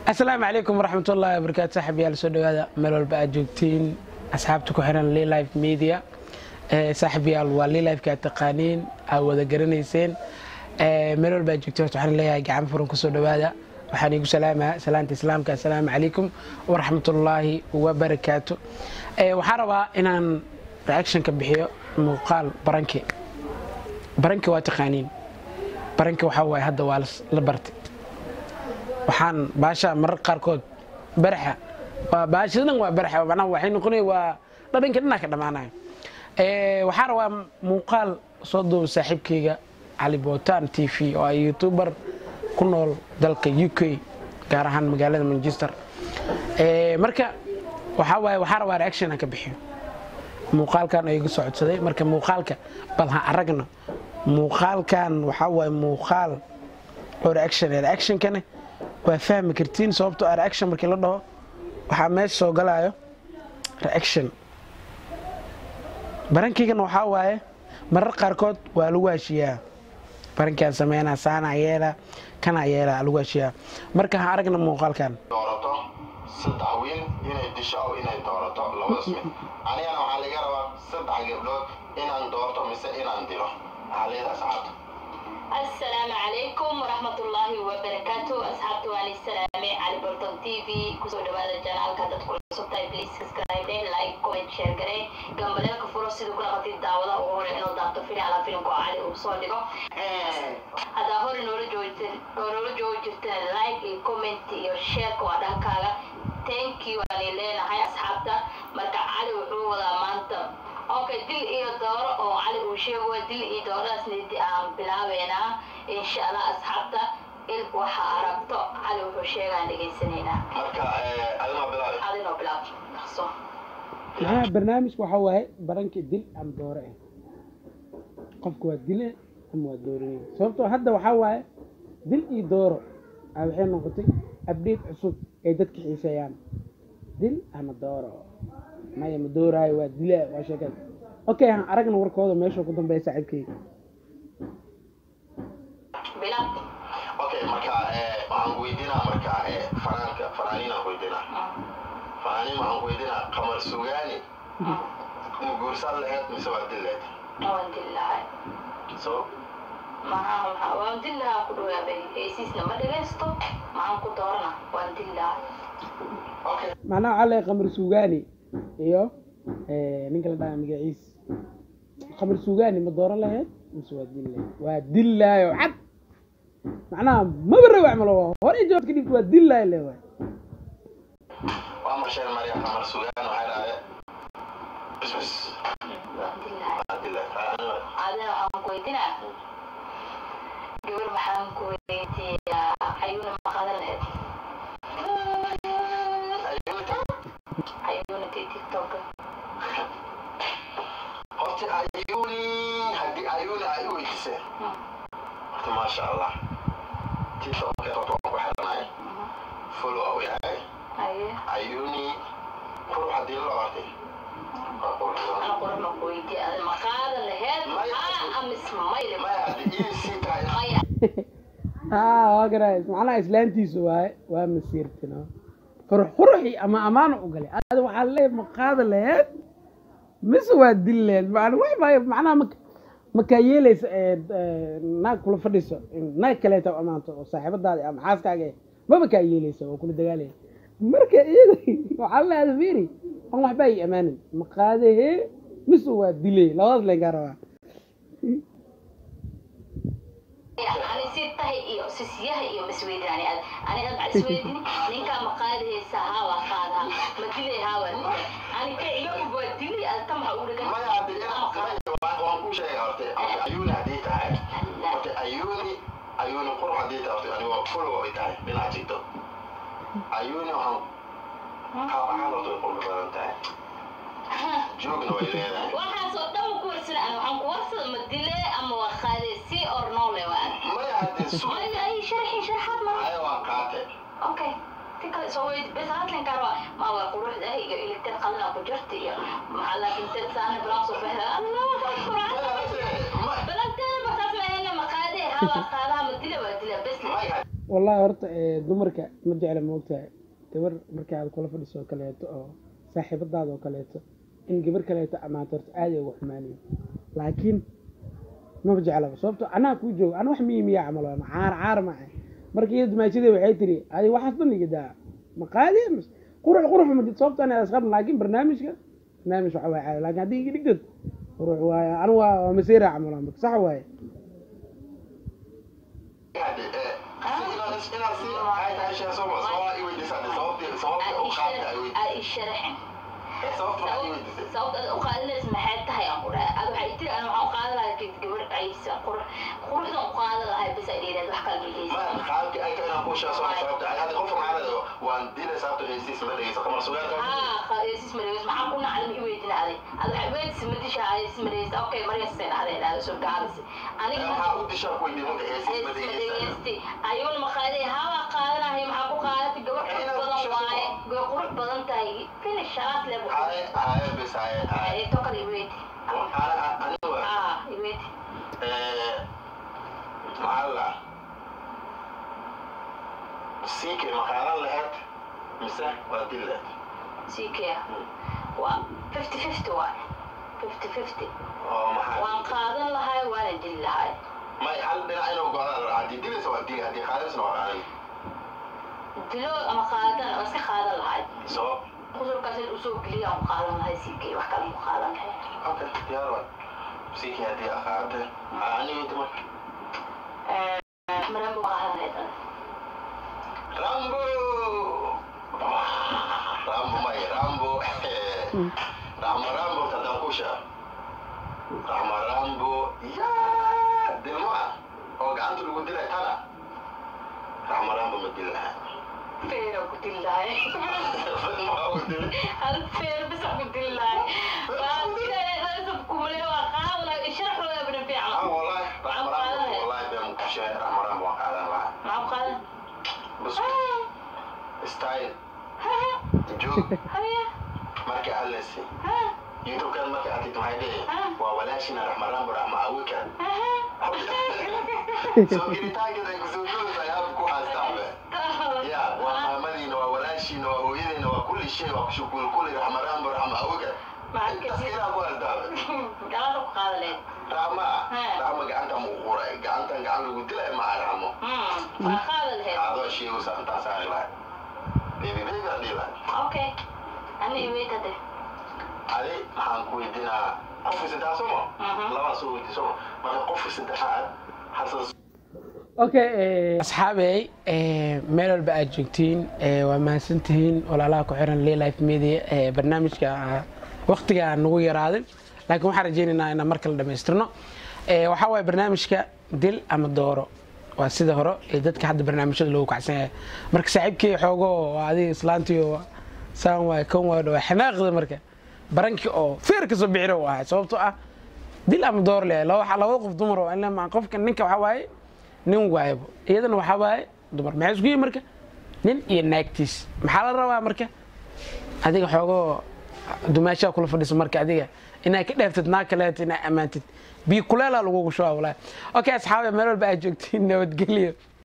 asalaamu calaykum waraxmatullahi wabarakaatu saaxiibayaal soo dhawaada meel walba aad joogtiin asxaabta ku xiran lilife media saaxiibayaal waa lilifeka aad taqaaniin aad wada garanayseen meel walba aad joogtiin horta waxaan leeyahay gacan furan kusoo dhawaada waxaan iigu salaamaa salaanta islaamka assalaamu calaykum waraxmatullaahi wabarakaatu waxaan rabaa inaan reaction ka bixiyo muuqaal baranke baranke waa taqaaniin baranke waxaa waaye hadda waa la bartay waxaan baasha marar qaarkood baraxa waa baashadan waa baraxa macnaha waxay noqonaya waa dhadhanka dhanaa ka dhammaanaya waxaan rabaa muuqaal soo duuba saaxiibkayga cali bootaan t v oo ay youtuber ku nool dalka u k gaar ahaan magaalada manchester marka waxaa waaye waxaa rabaa reaction aan ka bixiyo muuqaalkan oo igu soo codsaday marka muuqaalka bal ha aragno muuqaalkan waxaa waaye muuqaal oo reaction reactionkane waa fahmi kartiin sababtoo ah reaction markii la dhaho waxaa meesha soo galaayo reaction barankiigana waxaa waaye marar qaarkood waa lagu heshiiyaa barankiaan sameynaa saanaa yeela kanaa yeela lagu heshiiyaa marka ha aragna muuqaalkan doorato saddex wiil inay disho oo inay doorato labadaas mid anigana waxaa laga rabaa saddex gabdhood inaan doorto mise inaan dilo waxaa leedahay asxaabta السلام عليكم ورحمة الله وبركاته أصحاب توالي السلام علي بورتون تي في كسو دوادا جانال كاتا تقول سبتاي بليز سبسكرايب دين لايك كومنت شير غري جنبالك كفورو سيدو كلا قطي داودا وغوري انو دابتو فيني على فيلم كو علي وصول لغو هذا هوري نورو جوجتن نورو جوجتن لايك اي كومنت اي شير كو عدا كاغا thank you ani leenahay asxaabta marka cali wuxuu wadaa maanta okay dil iyo dooro oo cali uu sheego dil iyo dooradaasna aan bilaabeynaa insha allah asxaabta il waxa aragto cali wuxuu sheegaan dhegaysanaynaa marka adima bilaabi adinoo bilaab dhaqso maxaa barnaamijka waxaa waaye baranka dil ama doore ah qofka waa dile ama waa dooranaya sababtoo hadda waxaa waaye dil iyo dooro a waxay noqotay abdate cusub ay dadka xiiseeyaan dil ama dooro maya ma dooraayo waa dila waa sheekada okay han aragna warkooda meesha ku dambeeya saaxiibkayga bilaab okay marka waxaan weydiinaa marka fanaanka fanaaniinaan weydiinaa fanaaniin waxaan weydiinaa qamar sugaani ma guursan laheyd mise waa dil laheyd waan dil lahay so maxaa maxaa waan dil lahaa ku dhawaabay heysiisna ma dhagaysto maxaan ku doorana waan dil lahay okay macnaha waxaa leeyahay qamar suugaani iyo ninka la dhaha magaciis qamar suugaani ma dooran lahayd mise waa dil lahayd waa dil laayo cad macnaha maba rawac malo hore jawaab ka dhibta waa dil laayo le waay waa marsheen marya qamar sugaani waxay dhahay bis bis waan dil lahay waa dil laheyd adina waxaan ku weydiinaa gabar maxaan ku weydiiyaa ayuuna maqadan lahayd ayuuna ti tiktok horta ayuuni haddii ayuuni ay u weydisee horta maasha allah tiktoka horta waan ku xiranahay follow au yahay aye ayuuni qurux haddii la ortay waa quruxsan ana qura ma ku weydiiya adina maqaadan lahayd Maya. aa amis mayle maya haddii ii sii tahay maya aa waa garaa macnaha islaantiisu waaye waa masiirtino qurux quruxi ama amaano u galay ada waxaa leeyahay ma qaada laheed mise waa dil laheed macna wax maayo macnaha ma makaa yeelaysa naag kula fadhiso naag kaleeta amaanto oo saaxiibadaada ama xaaskaaga eh, maba kaa yeelaysa oo kula dagaalaya marka iyada waxaa leedahay fiiri an waxba ay amaanin ma qaadahee mise waa dilay labadaas leen kaa rabaa ani si tahay iyo sisyaha iyo masweydani ad ani ad bacd isweydini ninkaa ma qaadahaysa haa waa qaadaa ma dilay haa waa dilay ani ka iga ub waa dilay ad ta maxa u dhagan maya haddii maya waan waan ku sheegay horta horta ayuuni haddii tahay horta ayuuni ayuuni qurux haddii tahay horta ani waa follow ay tahay dhinaca tiktok ayuuni waxaan qaab ahaan horta way qurux badan tahay joogna way leedahay waxaasoo dhan ku warsana ani waxaan ku warsada ma dile ama waa qaade si or noole waa maya haddii su maya ay sharxi sharxaad ma aya waa qaate okay ti kale soo weyd bes hadlan karo ma waa quruxda iyo iligteed qalina ku jirta iyo maxaa laakiin teed saana bilaan soo baxda allah maya quraan haddii ma balanteeda basaas ma ahayna ma qaade haa waa qaadaha ma dile waa dile bes maya wallahi horta ee, dumarka ma jecla moogtahay gabar marka aad kula fadhiso oo kaleeto oo saaxiibadaada oo kaleeto in gabar kaleeto ammaanto horta aad ay uga xumaanayo laakiin maba jeclaba sababto anaa kuu jooga ana wax miyi miyaa camal waana caar caar ma ahay marka iyada dumaashadii waxay tiri adi waxaas dhan iga daa ma qaadi mas qurux qurux ma jirto sababto ana asqab laakiin barnaamijka barnaamij waxa waay caadi laakiin haddii iga dhigtad qurux waaye anu waa waa maseera camal waa marka sax waaye Hadi, eh, si inaad is- inaad si ay tahay shee soo ma- soo i weydiisay, sababtii- sababtii u qaadka ay weydiisay. aa ii sharaxin Eh, sababta maxaad i weydiisay? sababta aad u qaadanays maxay tahay aan qura ad waxay tiri ana waxaan u qaadan lahay geed gabar aysa qurux quruxdan u qaadan lahay bis ay dheeraad wax kala dhigaysa Ma- qaabkii ay tahay inaan kuu sheego soo ma- sababta ay- hadi qofka maxaa leedahay, waan dilay sababta heysiis ma dhegeyso, qamar sugaal ka- haa qaadaysis mareys maxaa ku nacday ma i weydin aday ad waxay weydisi ma disha haysis mareysa okay maryasen aday dhahda soo gaabisi Eh, aniga maxaa u dishaa ku weydiin marka heysiis ma dhegeysa? dhegeysti ayuuna maqaaday hawa qaadanahay maxaa ku qaadatay gabar qurux badan waaye gabar qurux badan tahay finish sharaad leh Haye, haye, bis, haye, haye. tokal i weyti Ana- anigu, aa i weyti eh, maxaa la- siikay ma qaadan lahayd, mise waa dili lahayd? sikea waa fifty fifty waay fifty fifty Oo maxaa- waan qaadan lahay waana dili lahay may hal dhinac inuu go'aan la raaco. Haddii dilaysa waa dili, haddii qaadaysana waa qaadan. dilo ama qaadan ama iska qaadan lahay Sabab? qusurkaas in usoo geliya aan qaadan lahay sikey wax kale mu qaadan lahay Okay, diyaar waay. Siikay haddii aad qaadatay, aa, aniga inta marka. maranba qaadan lahayd Rambo! Rambo may, Rambo. Rambo, Rambo, tadaan kuu sheego. Rambo, Rambo, yaa, dilma oo gacanta lagu dilay tana. Rambo, Rambo ma dili lahaa. feera ku dili lahay Maxaa u dilay? hal feer bisa ku dili lahay waa dilay kumale waa qaadan lahay sharaxooda bana Ah, fiican wallahi, Rambo, Rambo, wallahi been ku sheegay, Rambo, Rambo waan qaadan lahaa. maxaa ku qaadan Bas, style, joog, haya markii aad leysay. ha YouTube-kan markii aad tagto maxay leeyihiin? Waa walaashina Raxma Rambo, Raxma Awika. Soo gelitaankeeda ay kusoo gelaysaa ayaad ku haystaan be. Ya, waa maamadiina, waa walaashiina, waa hooyadiina, waa kulli shay, waa kushukuul kulli, Raxma Rambo, Raxma Awika. Intaas ilaa ku haystaan be. galada ku qaadan lahayd Raxma, Haa. Raxma gacanta ma u quray, gacantan gacan lagu dilay ma aha Raxmo. waa qaadan lahayd Adoo sheegaysa intaas aan ilahay. Baby, baby aan dhihi lahay. okay ani iweyt hade Adi, maxaan ku weydiinaa, qofka saddexaad soo ma? Mhm. Labaan soo weydiin soo ma? Marka qofka saddexaad, Xasan okay asxaabey eh, meel walba aad joogtiin eh, waa mahadsantihiin walaalaha ku xiran life media eh, barnaamijka ah, waqtiga nagu yaraaday laakiin waxaan rajaynaynaa inaan mar kale dhamaystirno Eh, waxaa waaye barnaamijka dil ama dooro waa sida hore ee dadka hadda barnaamijyada loogu kacsan yahay marka saaxiibkii xoogo waa adiga islaantiyo saan waay kan waay waa xanaaqda marka barankii oo feer kasoo bixina u ahay sababtoo ah dil ama door le laba laba qof dumar oo ilaa qofka ninka waxaa waaye nin waayabo iyadana waxaa waaye dumar maxay isku yihin marka nin iyo naagtiis maxaa la rabaa marka adiga xoogoo dumaashaa kula fadhiso marka adiga inaad ka dheeftid naag kaleeto inaad ammaantid biyo kuleelaa lagugu shubaa walaahi okay asxaabe meel walba aad joogtiin nabadgelyo